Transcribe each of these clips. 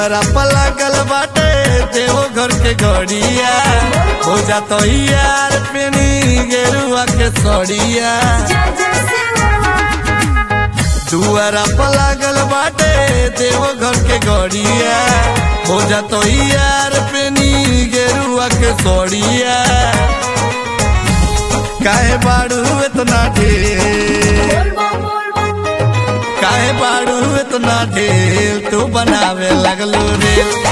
दुआरा पर लागल बाटे देवो घर के घड़िया हो जातो यार पेनी गेरुआ के सड़िया दुआरा पर लागल बाटे देवो घर के घड़िया हो जातो यार पेनी गेरुआ के सड़िया काहे बाड़ू इतना ढेर काहे बाड़ू इतना ढेर तू बनावे लगलो रे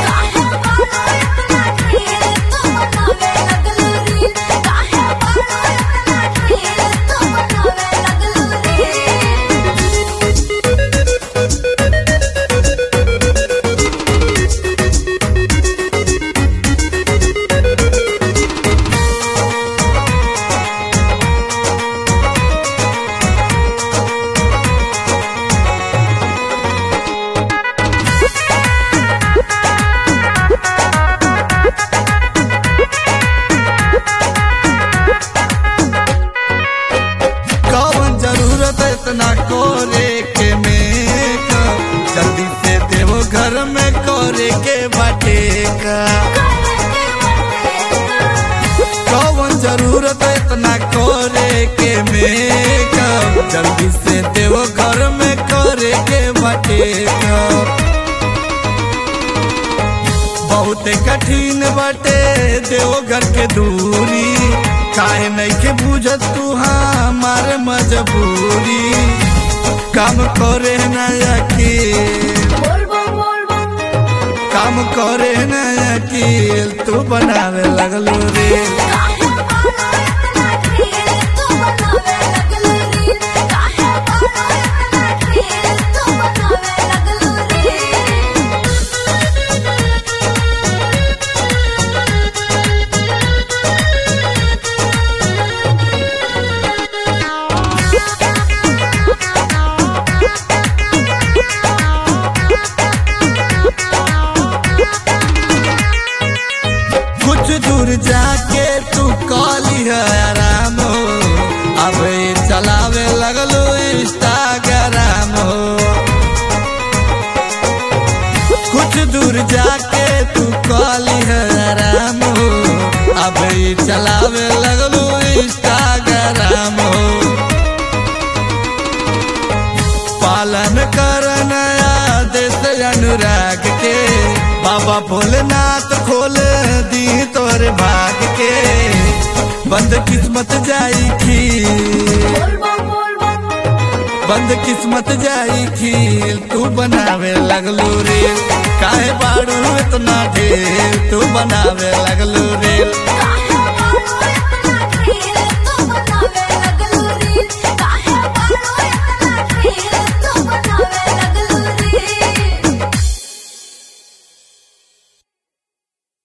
कौन जरूरत है इतना कोरे के में जल्दी से देवो घर में कोरे के बाटे का कौन जरूरत है इतना कोरे के में जल्दी से देवो घर में कोरे के बाटे का बहुत कठिन बाटे देवो घर के दूरी काहे नहीं के बुझत तू हमारे मजबूरी काम करे न अकील काम करे न अकील तू बनावे लगलो रे कुछ दूर जाके तू कॉली है आराम हो अब ये चलावे लगलो इंस्टाग्राम हो कुछ दूर जाके तू कॉली है आराम हो अब ये चलावे लगलो इंस्टाग्राम हो पालन करन आदेश अनुराग के बाबा भोलेनाथ खोल दी तोर भाग के बंद किस्मत जाई खील बंद किस्मत जाई खील तू बनावे लगलो रे काहे बाड़ू इतना ढेर तू बनावे लगलो रे